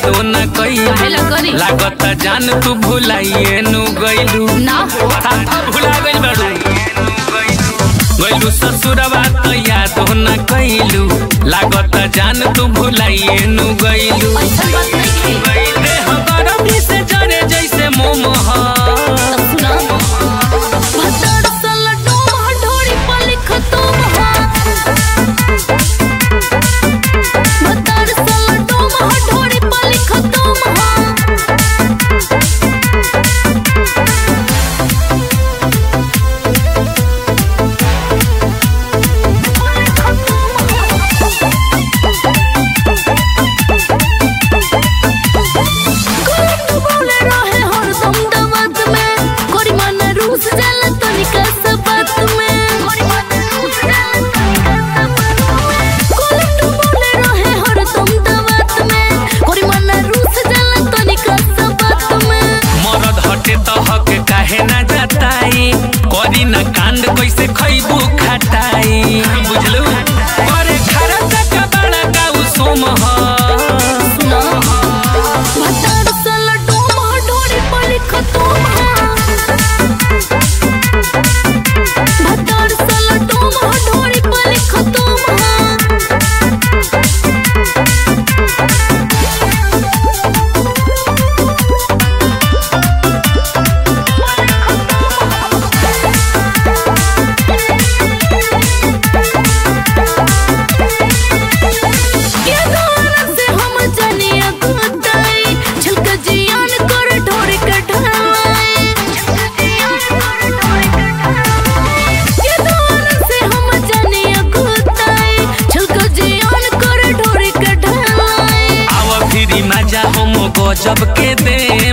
यादो न काहेला कइलू करी? लागत जान तू भुलाइए नु गइलू ना हो साफा भुला गइल बाड़ू गइलू ससुरवा त यादो न कइलू लागत जान तू भुलाइए नु गइलू ऐसा बात नहीं है देह गरमी से जरे जैसे मोम ह तब सुना भतर सल डोम ढोरी पर लिख तुम हो भतर सल डोम ढोरी पर लिख तुम हो कोई बोले रहे हरदम दवत में कोरी मन रूस जाला तनिका सा बात में कोरी मन रूस जाला तनिका सा बात में कोई बोले रहे हरदम दवत में कोरी मन रूस जाला तनिका सा बात में मरद हटे त हक काहे ना जताई करी ना कांड कैसे खैबू खटाई बुझलू करे खरा का बड़ा गाऊ सोम ह सुना भतर सल डोम ढोरी पर लिख तुम हो भतर सल डोम ढोरी पर लिख तुम हो ये गाना से हम जनिया गुताई झलक जियान कर ढोरी के ढलाई ये गाना से हम जनिया गुताई झलक जियान कर ढोरी के ढलाई आव फिरी मजा हम गजब के दे